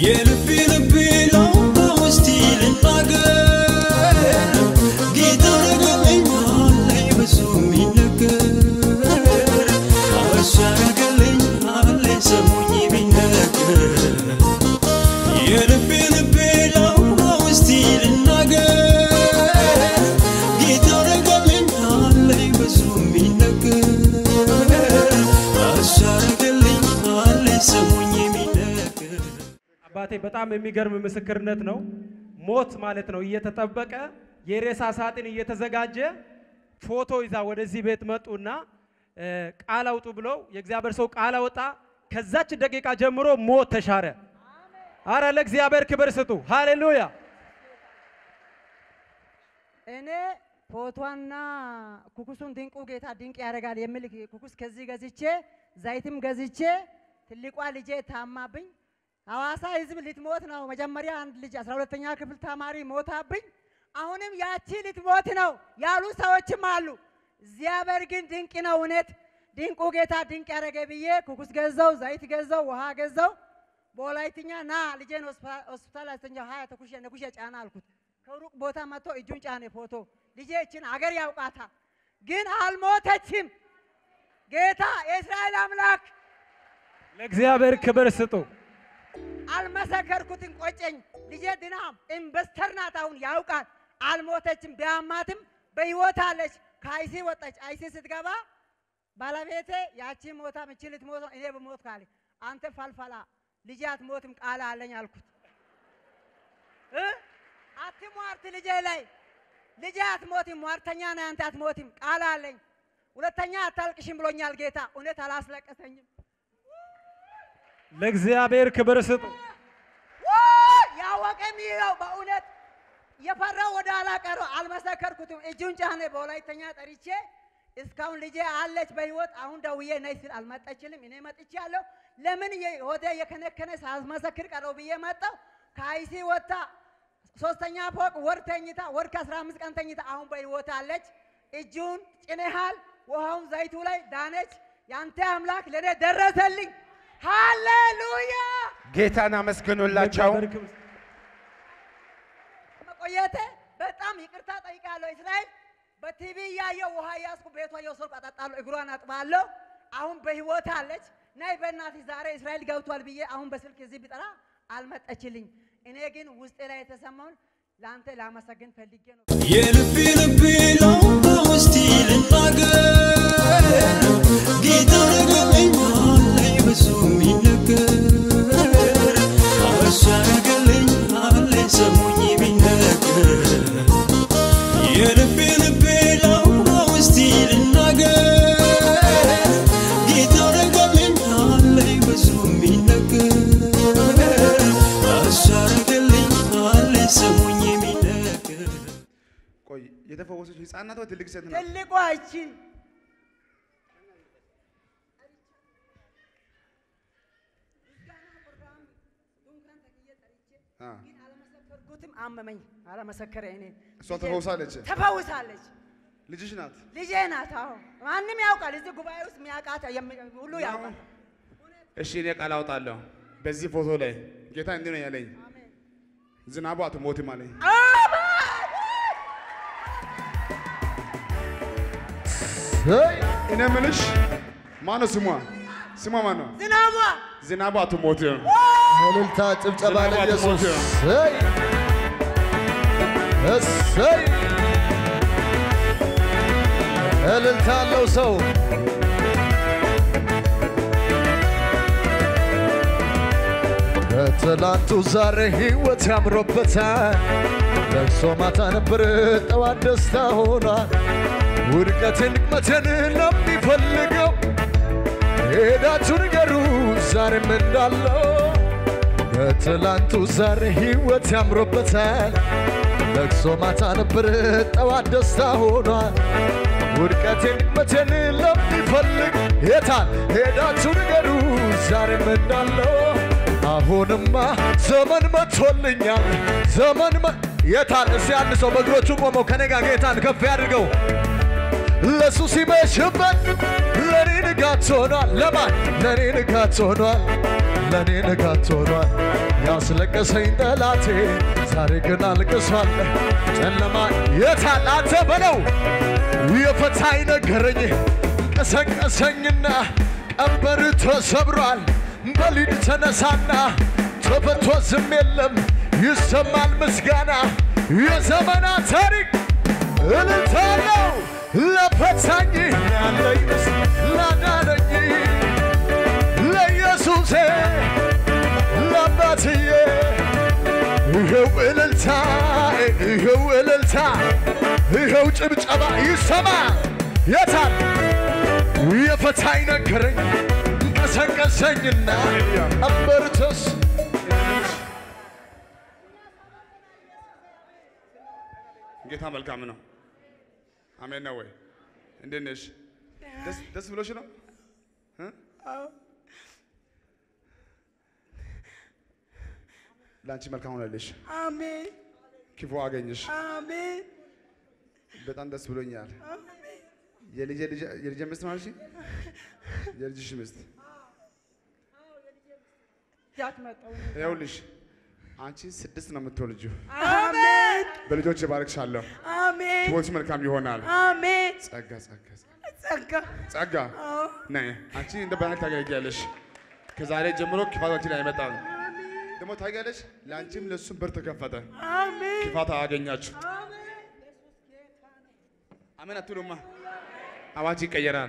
የልቤ ልቤ ላውራ ውስቲ ልናገር ጌታ ረገለኝ አለኝ ብዙ የሚነገር እሱ ያረገለኝ አለኝ ሰሙኝ ቢነገር የልቤ ልቤ ላውራ ውስቲ ልናገር ጌታ ረገለኝ አለኝ ብዙ የሚነገር እሱ ያረገለኝ አለኝ ሰሙኝ የሚነገር አባቴ በጣም የሚገርም ምስክርነት ነው። ሞት ማለት ነው እየተጠበቀ የሬሳ ሳጥን እየተዘጋጀ ፎቶ ይዛ ወደዚህ ቤት መጡና እ፣ ቃል አውጡ ብለው የእግዚአብሔር ሰው ቃል አወጣ። ከዛች ደቂቃ ጀምሮ ሞት ተሻረ። አረ ለእግዚአብሔር ክብር ስጡ። ሃሌሉያ። እኔ ፎቶና ኩኩሱን ድንቁ ጌታ ድንቅ ያደርጋል የሚል ኩኩስ ከዚህ ገዝቼ ዘይትም ገዝቼ ትልቋ ልጄ ታማብኝ ሐዋሳ ህዝብ ልትሞት ነው። መጀመሪያ አንድ ልጅ አስራ ሁለተኛ ክፍል ተማሪ ሞታብኝ። አሁንም ያቺ ልትሞት ነው ያሉ ሰዎችም አሉ። እግዚአብሔር ግን ድንቅ ነው። እውነት ድንቁ ጌታ ድንቅ ያደረገ ብዬ ኩኩስ ገዛው፣ ዘይት ገዛው፣ ውሃ ገዛው። በወላይትኛ ና ልጄን ሆስፒታ- ሆስፒታል አስተኛው ሀያ ተኩሼ ነኩሼ ጫና አልኩት። ከሩቅ ቦታ መጥቶ እጁን ጫኔ ፎቶ ልጄ እችን አገር ያውቃታል፣ ግን አልሞተችም። ጌታ የእስራኤል አምላክ ለእግዚአብሔር ክብር ስጡ። አልመሰከርኩትም፣ ቆጨኝ። ልጄ ድና ኢንቨስተር ናት፣ አሁን ያውቃል። አልሞተችም፣ ቢያማትም በህይወት አለች። ከአይሲ ወጣች። አይሲ ስትገባ ባለቤቴ ያቺ ሞታ ምቺ ልትሞት ነው፣ እኔ ብሞት ካለ አንተ ፈልፈላ ልጄ አትሞትም ቃል አለኝ አልኩት። እ? አትሟርት ልጄ ላይ ልጄ አትሞትም፣ ሟርተኛ ነህ አንተ አትሞትም ቃል አለኝ። ሁለተኛ አታልቅሽም ብሎኛል ጌታ። እውነት አላስለቀሰኝም። ለእግዚአብሔር ክብር ስጡ። ውይ! ያወቀ የሚለው በእውነት የፈራው ወደ ኋላ ቀረ። አልመሰከርኩትም። እጁን ጫኔ በወላይተኛ ጠርቼ እስካሁን ልጄ አለች በህይወት። አሁን ደውዬ ነይ ስል አልመጣችልም። እኔ መጥቻለሁ። ለምን የ- ሆዴ የከነከነ ሳልመሰክር ቀረው ብዬ መጣሁ። ከአይሲ ወጥታ ሶስተኛ ፎቅ ወር ተኝታ ወር ከአስራ አምስት ቀን ተኝታ አሁን በህይወት አለች። እጁን ጭነሃል፣ ውሃውን ዘይቱ ላይ ዳነች። ያንተ አምላክ ለእኔ ደረሰልኝ። ሃሌሉያ ጌታን አመስግኑላቸው። ለእግዚአብሔር ክብር ስጡ። መቆየቴ በጣም ይቅርታ ጠይቃለሁ። እስራኤል በቲቪ እያየሁ ውሃ እያዝኩ ቤቷ እየወሰድኩ አጠጣለሁ፣ እግሯን አጥባለሁ። አሁን በህይወት አለች። ነይ በእናትህ ዛሬ እስራኤል ገብቷል ብዬ አሁን በስልክ እዚህ ቢጠራ አልመጠችልኝ። እኔ ግን ውስጤ ላይ የተሰማውን ለአንተ ላመሰግን ፈልጌ ነው። የልቤ ልቤ ላውራ ውስቲ ልናገር ጌታ ረገለኝ አለኝ ብዙ የሚነገር እሱ ያረገለኝ አለኝ ሰሙኝ ቢነገር የልቤ ልቤ ላውራ ውስቲ ልናገር ጌታ ረገለኝ አለኝ ብዙ የሚነገር እሱ ያረገለኝ አለኝ ሰሙኝ የሚነገር ቆይ የተፈወሰች ህፃን ናት ወይ ትልቅ ሴት ናት? ትልቋ እቺ አ፣ አልመሰከርኩትም፣ አመመኝ። አለመሰከረ እኔ እሷ ተፈውሳለች። ተፈውሳለች። ልጅሽ ናት። ልጄ ናት። አዎ ማንም ያውቃል። እዚህ ጉባኤ ውስጥ የሚያውቃት የሚ- ሁሉ ያውቃል። እሺ እኔ ቃል አውጣለሁ። በዚህ ፎቶ ላይ ጌታ እንዲህ ነው ያለኝ፣ ዝናቡ አትሞትም አለኝ። እኔ የምልሽ ማነው ስሟ? ስሟ ማን ነው? ዝናቧ ዝናቡ አትሞትም። እልልታ ጭብጨባ ዝናቡ ለኢየሱስ አትሞትም። እሰይ እሰይ እልልታ ያለው ሰው ከትላንቱ ዛሬ ህይወት ያምሮበታል። ለቅሶ ማታ ነበር ጠዋት ደስታ ሆኗል። ውድቀትን ድክመትን ለሚፈልገው ሄዳችሁ ንገሩ ዛሬም እንዳለው ከትላንቱ ዛሬ ህይወት ያምሮበታል። ለቅሶ ማታ ነበር ጠዋት ደስታ ሆኗል። ውድቀቴን ድክመቴን ለሚፈልግ የታል ሄዳችሁ ንገሩ ዛሬም እንዳለው አሁንማ ዘመን መጥቶልኛል ዘመን መ የታል እስቲ አንድ ሰው በእግሮቹ ቆመው ከኔ ጋር ጌታን ከፍ ያድርገው ለሱ ሲመሽበት ለኔ ንጋት ሆኗል። ለማን ለኔ ንጋት ሆኗል። ለእኔ ንጋት ሆኗል። ያስለቀሰኝ ጠላቴ ዛሬ ግን አልቅሷል። ጨለማ የታል አንተ በለው የፈታኝ ነገረኝ ቀሰቀሰኝና ቀንበር ተሰብሯል። በሊድ ተነሳና ተፈቶ ዝም የለም ይሰማል ምስጋና የዘመናት ታሪክ እልልታ ነው ለፈታኝ ያለኝ ምስ ላዳነኝ ለኢየሱሴ ለአባትዬ ይኸው እልልታ ይኸው እልልታ ይኸው ጭብጨባ ይሰማ የታል የፈታኝ ነገረኝ ቀሰቀሰኝና አንበርተስ ጌታ መልካም ነው። አሜን ነው ወይ? እንዴት ነሽ? ደስ- ደስ ብሎሽ ነው? እ? ለአንቺ መልካም ሆነልሽ። አሜን ክፉ አገኘሽ። አሜን በጣም ደስ ብሎኛል። የልጄ ልጅ- የልጄ ሚስት ማለት የልጅሽ ሚስት ያት መጣው ይኸውልሽ አንቺ ስድስት ነው የምትወልጂው። አሜን በልጆች ባርክሻለሁ። አሜን ሕይወትሽ መልካም ይሆናል። አሜን ጸጋ ጸጋ ጸጋ ጸጋ ጸጋ ነይ አንቺ እንደ ባህል ታገለግያለሽ። ከዛሬ ጀምሮ ክፋት አንቺ ላይ አይመጣም። ደግሞ ታውቂያለሽ፣ ለአንቺም ለእሱም በር ተከፈተ። አሜን ክፋት አያገኛችሁ። አሜን አትሉማ? አዋጅ ይቀየራል።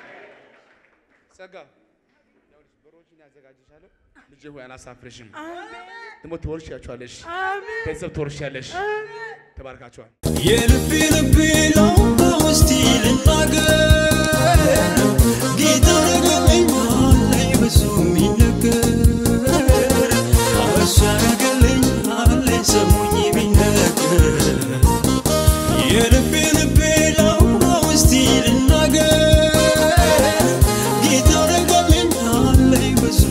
ጸጋ ይኸውልሽ፣ በሮችን ያዘጋጅሻለሁ። ልጄ ሆይ አላሳፍርሽም። ደግሞ ትወርሻቸዋለሽ። አሜን ቤተሰብ ትወርሻለሽ። ተባርካችኋል። የልቤ ልቤ ነው በውስጤ ልናገር ጌታ ረገለኛል ላይ ብዙ የሚነገር እሱ ያረገልኛል ላይ ሰሙኝ ቢነገር የልቤ ልቤ ነው በውስጤ ልናገር ጌታ ረገለኛል ላይ ብዙ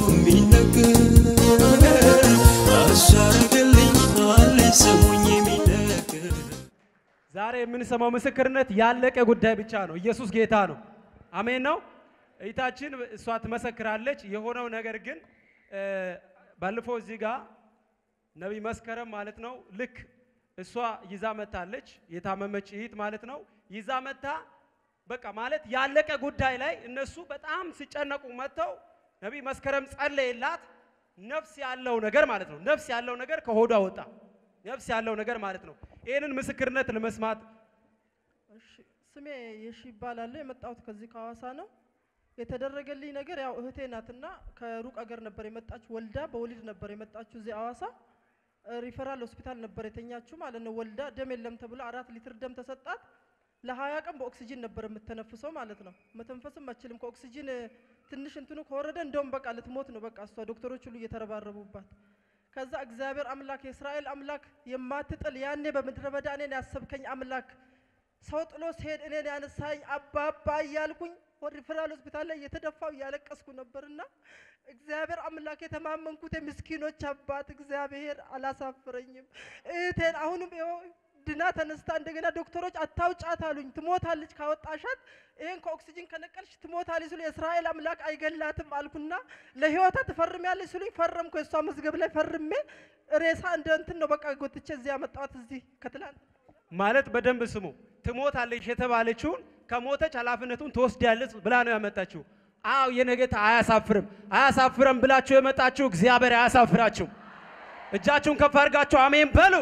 የሚነገር እሱ ያረገልኛል ላይ ሰሙኝ ቢነገር ዛሬ የምንሰማው ምስክርነት ያለቀ ጉዳይ ብቻ ነው። ኢየሱስ ጌታ ነው። አሜን ነው። እይታችን እሷ ትመሰክራለች። የሆነው ነገር ግን እ፣ ባለፈው እዚህ ጋር ነቢይ መስከረም ማለት ነው ልክ እሷ ይዛ መታለች። የታመመች እህት ማለት ነው ይዛ መታ በቃ ማለት ያለቀ ጉዳይ ላይ እነሱ በጣም ሲጨነቁ መጥተው ነቢይ መስከረም ጸለየላት። ነፍስ ያለው ነገር ማለት ነው ነፍስ ያለው ነገር ከሆዷ ወጣ። ነፍስ ያለው ነገር ማለት ነው። ይህንን ምስክርነት ለመስማት እሺ ስሜ የሺ ይባላል። የመጣሁት ከዚህ ከሐዋሳ ነው። የተደረገልኝ ነገር ያው እህቴ ናትና ከሩቅ አገር ነበር የመጣችው። ወልዳ በወሊድ ነበር የመጣችው እዚህ ሐዋሳ እ፣ ሪፈራል ሆስፒታል ነበር የተኛችው ማለት ነው። ወልዳ ደም የለም ተብሎ አራት ሊትር ደም ተሰጣት። ለሀያ ቀን በኦክሲጂን ነበር የምትተነፍሰው ማለት ነው። መተንፈስም አችልም። ከኦክሲጂን እ፣ ትንሽ እንትኑ ከወረደ እንደውም በቃ ልትሞት ነው። በቃ እሷ ዶክተሮች ሁሉ እየተረባረቡባት ከዛ እግዚአብሔር አምላክ የእስራኤል አምላክ የማትጥል ያኔ በምድረ በዳ እኔን ያሰብከኝ አምላክ ሰው ጥሎ ሲሄድ እኔን ያነሳኝ አባባ እያልኩኝ ወደ ሪፈራል ሆስፒታል ላይ እየተደፋው እያለቀስኩ ነበርና እግዚአብሔር አምላክ የተማመንኩት የምስኪኖች አባት እግዚአብሔር አላሳፍረኝም። እህቴን አሁንም ይኸው ድና ተነስታ እንደገና ዶክተሮች አታውጫት አሉኝ። ትሞታለች ካወጣሻት ይህን ከኦክሲጅን ከነቀልሽ ትሞታለች ሲሉ የእስራኤል አምላክ አይገላትም አልኩና ለህይወታ ትፈርሚያለች ሲሉኝ ፈረምኩ። የእሷ መዝገብ ላይ ፈርሜ ሬሳ እንደ እንትን ነው በቃ ጎትቼ እዚህ ያመጣኋት እዚህ ከትላንት ማለት በደንብ ስሙ። ትሞታለች የተባለችውን ከሞተች ኃላፊነቱን ትወስዳለች ብላ ነው ያመጣችው። አዎ የኔ ጌታ አያሳፍርም። አያሳፍረም ብላችሁ የመጣችሁ እግዚአብሔር አያሳፍራችሁ። እጃችሁን ከፍ አድርጋችሁ አሜን በሉ።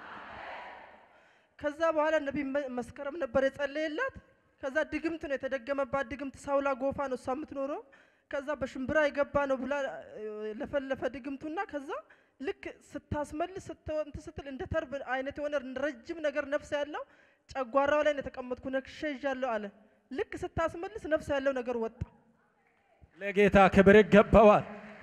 ከዛ በኋላ ነቢይ መ- መስከረም ነበር የጸለየላት። ከዛ ድግምት ነው የተደገመባት ድግምት ሳውላ ጎፋ ነው እሷ የምትኖረው። ከዛ በሽምብራ የገባ ነው ብላ እ፣ ለፈለፈ ድግምቱና ከዛ ልክ ስታስመልስ ስትወ- እንትን ስትል እንደ ተርብ አይነት የሆነ ረጅም ነገር ነፍስ ያለው ጨጓራው ላይ ነው የተቀመጥኩ ነክሼ ይዣለሁ አለ። ልክ ስታስመልስ ነፍስ ያለው ነገር ወጣ። ለጌታ ክብር ይገባዋል።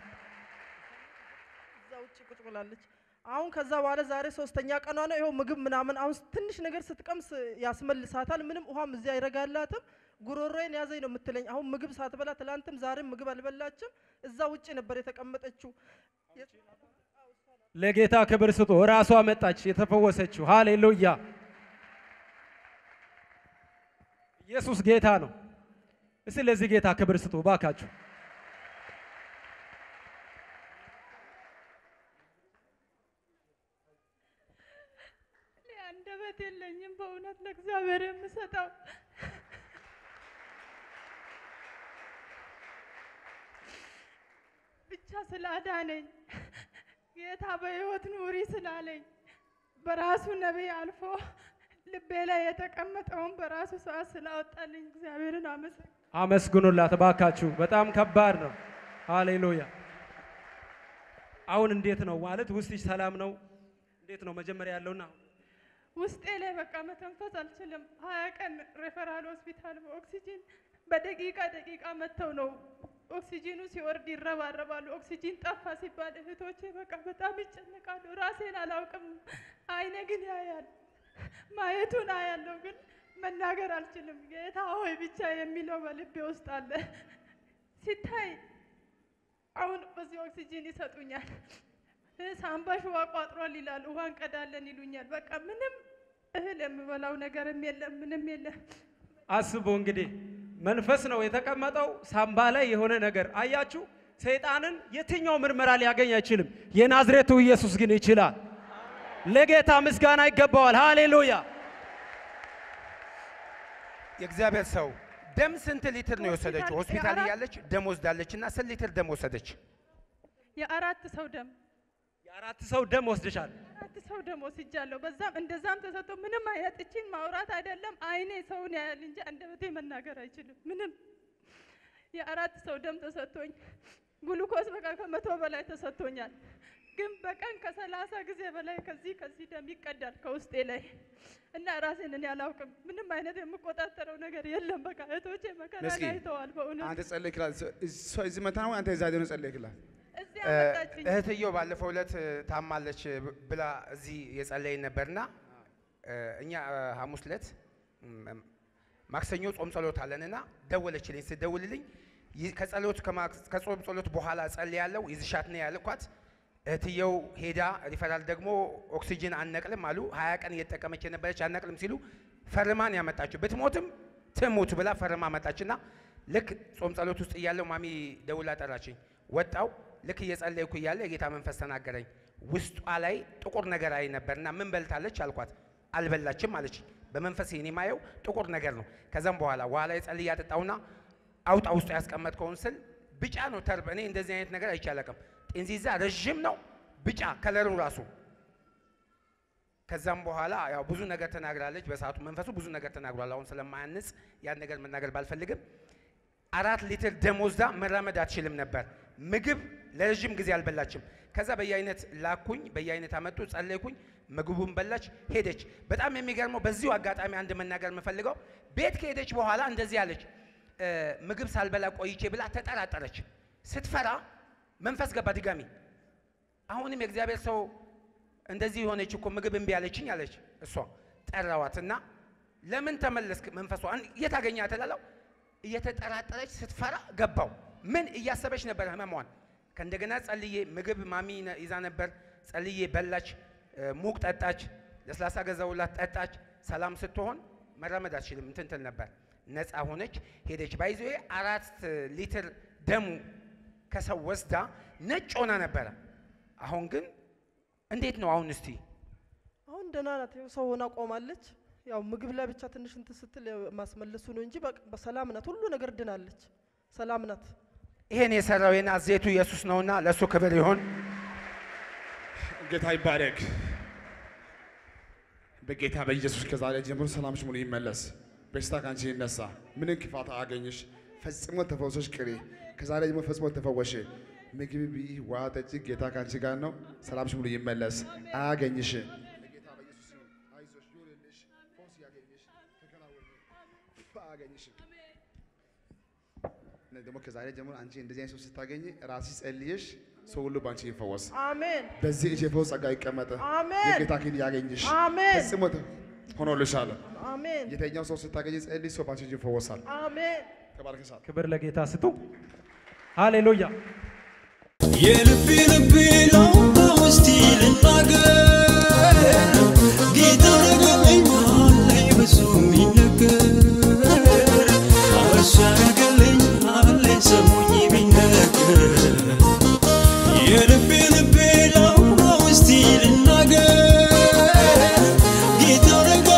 እዛ ውጭ ቁጭ ብላለች። አሁን ከዛ በኋላ ዛሬ ሶስተኛ ቀኗ ነው። ይኸው ምግብ ምናምን አሁን ትንሽ ነገር ስትቀምስ ያስመልሳታል። ምንም ውሃም እዚህ አይረጋላትም። ጉሮሮዬን ያዘኝ ነው የምትለኝ። አሁን ምግብ ሳትበላ ትላንትም ዛሬም ምግብ አልበላችም። እዛ ውጭ ነበር የተቀመጠችው። ለጌታ ክብር ስጡ። ራሷ መጣች የተፈወሰችው። ሃሌሉያ! ኢየሱስ ጌታ ነው። እስቲ ለዚህ ጌታ ክብር ስጡ ባካችሁ። ቃላት የለኝም በእውነት ለእግዚአብሔር የምሰጠው ብቻ ስላዳነኝ ጌታ በሕይወት ኑሪ ስላለኝ በራሱ ነቢይ አልፎ ልቤ ላይ የተቀመጠውን በራሱ ሰዓት ስላወጣልኝ እግዚአብሔርን አመሰግ አመስግኑላት እባካችሁ። በጣም ከባድ ነው። ሃሌሉያ። አሁን እንዴት ነው ማለት ውስጥሽ ሰላም ነው? እንዴት ነው መጀመሪያ ያለውና ውስጤ ላይ በቃ መተንፈስ አልችልም። ሀያ ቀን ሬፈራል ሆስፒታል በኦክሲጂን በደቂቃ ደቂቃ መጥተው ነው ኦክሲጂኑ ሲወርድ ይረባረባሉ። ኦክሲጂን ጠፋ ሲባል እህቶቼ በቃ በጣም ይጨነቃሉ። ራሴን አላውቅም፣ አይኔ ግን ያያል። ማየቱን አያለው ግን መናገር አልችልም። ጌታ ሆይ ብቻ የሚለው በልቤ ውስጥ አለ። ሲታይ አሁን በዚህ ኦክሲጂን ይሰጡኛል። እ ሳምባሽ ውሃ ቋጥሯል ይላል። ውሃ እንቀዳለን ይሉኛል። በቃ ምንም እህል የምበላው ነገርም የለም፣ ምንም የለም። አስቡ እንግዲህ መንፈስ ነው የተቀመጠው ሳምባ ላይ የሆነ ነገር አያችሁ። ሰይጣንን የትኛው ምርመራ ሊያገኝ አይችልም። የናዝሬቱ ኢየሱስ ግን ይችላል። ለጌታ ምስጋና ይገባዋል። ሃሌሉያ። የእግዚአብሔር ሰው ደም ስንት ሊትር ነው የወሰደችው? ሆስፒታል ሆስፒታል የአራት- እያለች ደም ወስዳለች እና ስንት ሊትር ደም ወሰደች? የአራት ሰው ደም የአራት ሰው ደም ወስድሻል። አራት ሰው ደም ወስጃለሁ። በዛም እንደዛም ተሰጥቶ ምንም አይነት እቺን ማውራት አይደለም አይኔ ሰውን ያያል እንጂ አንደበቴ መናገር አይችልም። ምንም የአራት ሰው ደም ተሰጥቶኝ ግሉኮስ በቃ ከመቶ በላይ ተሰጥቶኛል። ግን በቀን ከሰላሳ ጊዜ በላይ ከዚህ ከዚህ ደም ይቀዳል ከውስጤ ላይ እና ራሴን እኔ አላውቅም። ምንም አይነት የምቆጣጠረው ነገር የለም። በቃ እህቶቼ መከራ መስኪን፣ አይተዋል። በእውነት አንተ ጸለይ ክላል እሷ እዚህ መታ ነው አንተ እዛ ሄደህ ጸለይ ክላል እዚህ አመጣችኝ። እህትየው ባለፈው ዕለት እ፣ ታማለች ብላ እዚህ የጸለይን ነበርና እ፣ እኛ እ፣ ሐሙስ ዕለት እም፣ ማክሰኞ ጾም ጸሎት አለንና ደወለችልኝ። ስደውልልኝ ይ- ከጸሎት ከማክ- ከጾም ጸሎት በኋላ ጸልያለሁ ይዝሻት ነው ያልኳት። እህትየው ሄዳ ሪፈራል ደግሞ ኦክሲጅን አነቅልም አሉ። ሀያ ቀን እየተጠቀመች የነበረች አነቅልም ሲሉ ፈርማን ያመጣችው ብትሞትም ትሙት ብላ ፈርማ መጣችና ልክ ጾም ጸሎት ውስጥ እያለሁ ማሚ ደውላ ጠራችኝ። ወጣው ልክ እየጸለይኩ እያለ የጌታ መንፈስ ተናገረኝ። ውስጧ ላይ ጥቁር ነገር አይ ነበርና ምን በልታለች አልኳት። አልበላችም አለች። በመንፈስ እኔ ማየው ጥቁር ነገር ነው። ከዛም በኋላ ውሃ ላይ ጸልዬ አጠጣውና አውጣ ውስጡ ያስቀመጥከውን ስል ቢጫ ነው ተርብ። እኔ እንደዚህ አይነት ነገር አይቼ አላውቅም። ጤንዚዛ ረዥም ነው ቢጫ ከለሩ ራሱ ከዛም በኋላ ያው ብዙ ነገር ተናግራለች። በሰዓቱ መንፈሱ ብዙ ነገር ተናግሯል። አሁን ስለማያንጽ ያን ነገር መናገር ባልፈልግም አራት ሊትር ደም ወስዳ መራመድ አትችልም ነበር። ምግብ ለረዥም ጊዜ አልበላችም። ከዛ በየአይነት ላኩኝ፣ በየአይነት አመጡ፣ ጸለይኩኝ፣ ምግቡን በላች፣ ሄደች። በጣም የሚገርመው በዚሁ አጋጣሚ አንድ መናገር የምፈልገው ቤት ከሄደች በኋላ እንደዚህ አለች፣ እ፣ ምግብ ሳልበላ ቆይቼ ብላ ተጠራጠረች። ስትፈራ መንፈስ ገባ ድጋሚ። አሁንም የእግዚአብሔር ሰው እንደዚህ የሆነች እኮ ምግብ እምቢ አለችኝ አለች። እሷ ጠራዋትና ለምን ተመለስክ? መንፈሷ አን- የት አገኛት እላለሁ። እየተጠራጠረች ስትፈራ ገባው። ምን እያሰበች ነበር ህመሟን። ከእንደገና ጸልዬ ምግብ ማሚ ነ- ይዛ ነበር። ጸልዬ በላች፣ እ፣ ሙቅ ጠጣች፣ ለስላሳ ገዛውላት ጠጣች። ሰላም ስትሆን መራመድ አትችልም እንትን ትል ነበር። ነፃ ሆነች፣ ሄደች። ባይዞ አራት ሊትር ደሙ ከሰው ወስዳ ነጭ ሆና ነበረ። አሁን ግን እንዴት ነው አሁን እስቲ አሁን ደህና ናት። ይኸው ሰው ሆና ቆማለች። ያው ምግብ ላይ ብቻ ትንሽ እንትን ስትል ያው ማስመለሱ ነው እንጂ በቃ በሰላም ናት። ሁሉ ነገር ድናለች። ሰላም ናት። ይሄን የሰራው የናዝሬቱ ኢየሱስ ነውና ለእሱ ክብር ይሁን። ጌታ ይባረክ። በጌታ በኢየሱስ ከዛሬ ጀምሮ ሰላምሽ ሙሉ ይመለስ። በሽታ ካንቺ ይነሳ። ምንም ክፋት አያገኝሽ። ፈጽሞ ተፈውሰሽ ቅሪ። ከዛሬ ጀምሮ ፈጽሞ ተፈወሽ። ምግብ ብይ፣ ውሃ ጠጪ። ጌታ ካንቺ ጋር ነው። ሰላምሽ ሙሉ ይመለስ። አያገኝሽ። በጌታ በኢየሱስ ስም አይዞሽ፣ ይሁንልሽ። ፈውስ ያገኝሽ፣ ተከናወኝ። አያገኝሽም። እና ደግሞ ከዛሬ ጀምሮ አንቺ እንደዚህ አይነት ሰው ስታገኝ ራስሽ ጸልየሽ ሰው ሁሉ በአንቺ ይፈወስ። አሜን በዚህ እጅ የፈውስ ጸጋ ይቀመጥ። አሜን የጌታ ኪን ያገኝሽ። አሜን ፈጽሞ ሆኖልሻል። አሜን የተኛው ሰው ስታገኝ ጸልይ፣ ሰው ባንቺ እጅ ይፈወሳል። አሜን ተባረክሻል። ክብር ለጌታ ስጡ። ሃሌሉያ። የልቤ ልቤ ላውራ ውስቲ ልናገር ጌታ ረገመኛል ላይ ብዙ የሚነገር እሱ ያረገልኝ አለ ሰሙኝ ቢነገር የልቤ ልቤ ላውራ ውስቲ ልናገር ጌታ ረገ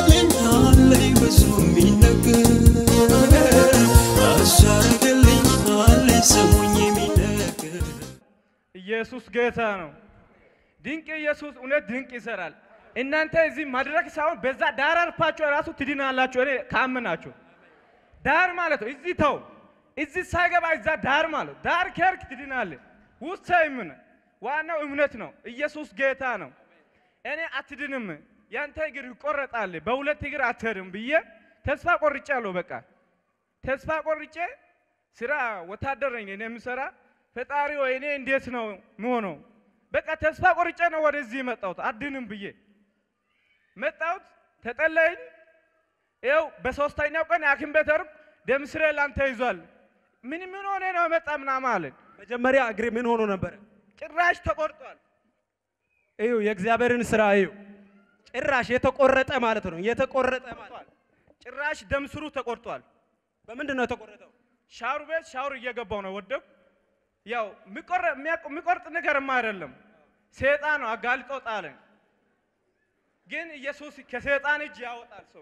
ስሙኝ የሚነገር ኢየሱስ ጌታ ነው። ድንቅ ኢየሱስ እውነት ድንቅ ይሰራል። እናንተ እዚህ መድረክ ሳይሆን በዛ ዳር አርፋችሁ ራሱ ትድናላችሁ። እኔ ካምናችሁ ዳር ማለት ነው። እዚህ ተው፣ እዚህ ሳይገባ እዛ ዳር ማለት ነው። ዳር ከርክ ትድናለህ። ውስጥ ምን ዋናው እምነት ነው። ኢየሱስ ጌታ ነው። እኔ አትድንም፣ ያንተ እግር ይቆረጣል፣ በሁለት እግር አትሄድም ብዬ ተስፋ ቆርጫለሁ። በቃ ተስፋ ቆርጬ ስራ ወታደር ነኝ እኔ የምሰራ ፈጣሪ ወይ እኔ እንዴት ነው የምሆነው? በቃ ተስፋ ቆርጬ ነው ወደዚህ መጣሁት። አድንም ብዬ መጣሁት። ተጠለይኝ። ይኸው በሶስተኛው ቀን የሐኪም ቤት ሄድኩ። ደም ስሬ ላንተ ይዟል። ምን ምን ሆነ ነው የመጣ ምናምን አለን። መጀመሪያ እግሬ ምን ሆኖ ነበረ? ጭራሽ ተቆርጧል። እዩ የእግዚአብሔርን ስራ እዩ። ጭራሽ የተቆረጠ ማለት ነው። የተቆረጠ ማለት ጭራሽ ደም ስሩ ተቆርጧል። በምንድን ነው የተቆረጠው? ሻወር ቤት ሻወር እየገባው ነው ወደኩ። ያው የሚቆረ- የሚያቅ- የሚቆርጥ ነገርማ አይደለም፣ ሰይጣን ነው አጋልጦ ጣለኝ። ግን ኢየሱስ ከሰይጣን እጅ ያወጣል ሰው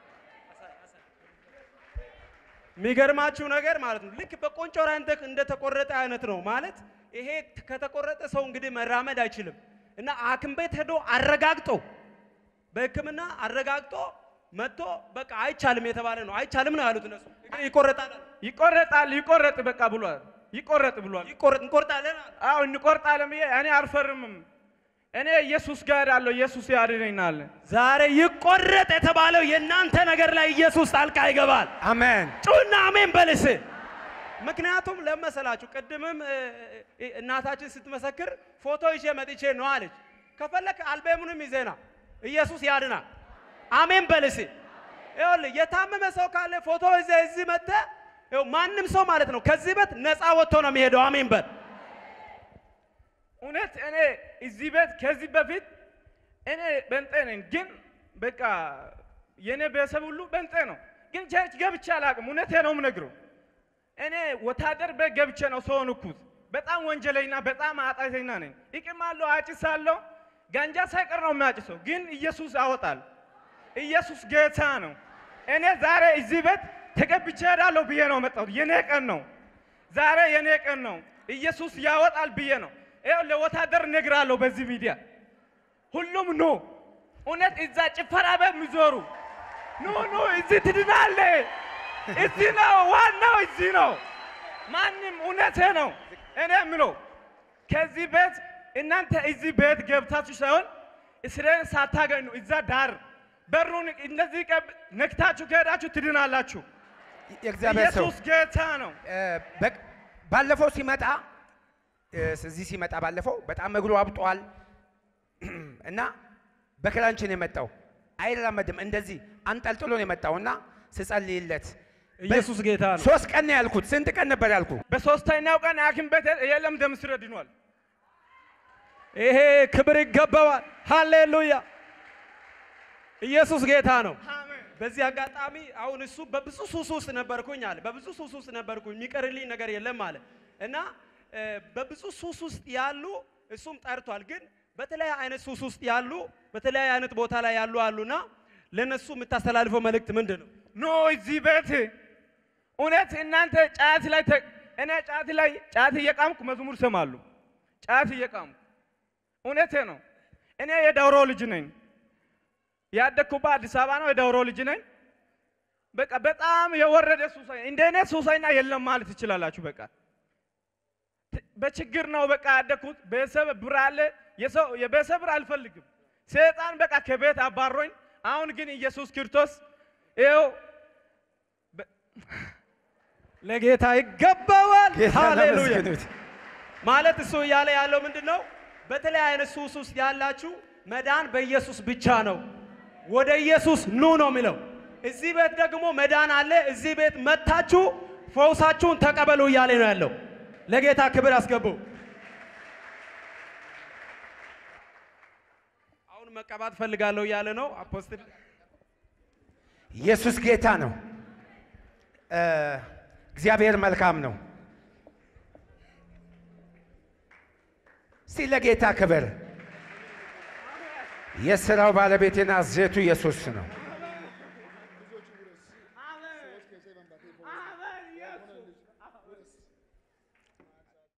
የሚገርማችሁ ነገር ማለት ነው ልክ በቆንጮራ እንደ እንደተቆረጠ አይነት ነው ማለት ይሄ ከተቆረጠ ሰው እንግዲህ መራመድ አይችልም እና ሐኪም ቤት ሄዶ አረጋግጦ በሕክምና አረጋግጦ መጥቶ በቃ አይቻልም የተባለ ነው። አይቻልም ነው ያሉት እነሱ። እግሬ ይቆረጣል አሉ። ይቆረጣል ይቆረጥ በቃ ብሏል። ይቆረጥ ብሏል። ይቆረጥ እንቆርጣለን አሉ። አዎ እንቆርጣለን ብዬ እኔ አልፈርምም። እኔ ኢየሱስ ጋር ያለው ኢየሱስ ያድነኛል። ዛሬ ይቆረጥ የተባለው የእናንተ ነገር ላይ ኢየሱስ ጣልቃ ይገባል። አሜን። ጩና አሜን በልስ። ምክንያቱም ለመሰላችሁ ቅድምም እ, እ, እናታችን ስትመሰክር ፎቶ ይዤ መጥቼ ነው አለች። ከፈለክ አልበሙንም ይዘና ኢየሱስ ያድናል። አሜን በልስ። ይኸውልህ የታመመ ሰው ካለ ፎቶ ይዘህ እዚህ መጥተህ ይኸው ማንም ሰው ማለት ነው ከዚህ ቤት ነፃ ወጥቶ ነው የሚሄደው። አሜን በል። እውነት እኔ እዚህ ቤት ከዚህ በፊት እኔ በንጤ ነኝ፣ ግን በቃ የእኔ ቤተሰብ ሁሉ በንጤ ነው። ግን ቸርች ገብቼ አላውቅም። እውነቴ ነው የምነግረው። እኔ ወታደር ቤት ገብቼ ነው ሰው ሆንኩት። በጣም ወንጀለኛ፣ በጣም ኃጢአተኛ ነኝ። እቅማለሁ፣ አጭሳለሁ፣ ጋንጃ ሳይቀር ነው የሚያጭሰው። ግን ኢየሱስ ያወጣል። ኢየሱስ ጌታ ነው። እኔ ዛሬ እዚህ ቤት ተቀብቼ እሄዳለሁ ብዬ ነው መጣሁት። የኔ ቀን ነው ዛሬ፣ የኔ ቀን ነው። ኢየሱስ ያወጣል ብዬ ነው ይኸው ለወታደር እነግራለሁ በዚህ ሚዲያ ሁሉም ኑ። እውነት እዛ ጭፈራ ቤት የሚዞሩ ኑ ኑ፣ እዚህ ትድናለ። እዚህ ነው ዋናው፣ እዚህ ነው። ማንም እውነቴ ነው። እኔ የምለው ከዚህ ቤት እናንተ እዚህ ቤት ገብታችሁ ሳይሆን እስራኤል ሳታገኙ እዛ ዳር በሩን እንደዚህ ቀብ- ነክታችሁ ከሄዳችሁ ትድናላችሁ። የእግዚአብሔር ሰው ኢየሱስ ጌታ ነው። እ፣ በቅ- ባለፈው ሲመጣ እ፣ እዚህ ሲመጣ ባለፈው በጣም እግሩ አብጧል እና በክራንች ነው የመጣው። አይራመድም። እንደዚህ አንጠልጥሎ ነው የመጣው እና ስጸልይለት ኢየሱስ ጌታ ነው። ሶስት ቀን ነው ያልኩት። ስንት ቀን ነበር ያልኩ? በሶስተኛው ቀን ሐኪም ቤት የለም ደም ስር ድኗል። ይሄ ክብር ይገባዋል። ሃሌሉያ! ኢየሱስ ጌታ ነው። በዚህ አጋጣሚ አሁን እሱ በብዙ ሱስ ውስጥ ነበርኩኝ አለ። በብዙ ሱስ ውስጥ ነበርኩኝ የሚቀርልኝ ነገር የለም አለ እና እ፣ በብዙ ሱስ ውስጥ ያሉ እሱም ጠርቷል። ግን በተለያየ አይነት ሱስ ውስጥ ያሉ በተለያየ አይነት ቦታ ላይ ያሉ አሉና ለነሱ የምታስተላልፈው መልእክት ምንድን ነው? ኖ እዚህ ቤት እውነት እናንተ ጫት ላይ ተ- እኔ ጫት ላይ ጫት እየቃምኩ መዝሙር ሰማሉ። ጫት እየቃምኩ እውነቴ ነው። እኔ የዳውሮ ልጅ ነኝ። ያደግኩባት አዲስ አበባ ነው። የዳውሮ ልጅ ነኝ። በቃ በጣም የወረደ ሱሳይ እንደ እኔ ሱሳይና የለም ማለት ትችላላችሁ። በቃ ት- በችግር ነው በቃ ያደግኩት። ቤተሰብ ብር አለ። የሰው የቤተሰብ ብር አልፈልግም። ሰይጣን በቃ ከቤት አባሮኝ። አሁን ግን ኢየሱስ ክርስቶስ ይኸው ለጌታ ይገባዋል። ጌታን ሃሌሉያ! አመስግኑት። ማለት እሱ እያለ ያለው ምንድን ነው? በተለያየ አይነት ሱስ ውስጥ ያላችሁ መዳን በኢየሱስ ብቻ ነው። ወደ ኢየሱስ ኑ ነው የሚለው። እዚህ ቤት ደግሞ መዳን አለ። እዚህ ቤት መታችሁ ፈውሳችሁን ተቀበሉ እያለ ነው ያለው። ለጌታ ክብር አስገቡ። አሁን መቀባት ፈልጋለሁ እያለ ነው አፖስትል ኢየሱስ ጌታ ነው። እ፣ እግዚአብሔር መልካም ነው። እስቲ ለጌታ ክብር። የሥራው ባለቤትና ዜቱ ኢየሱስ ነው።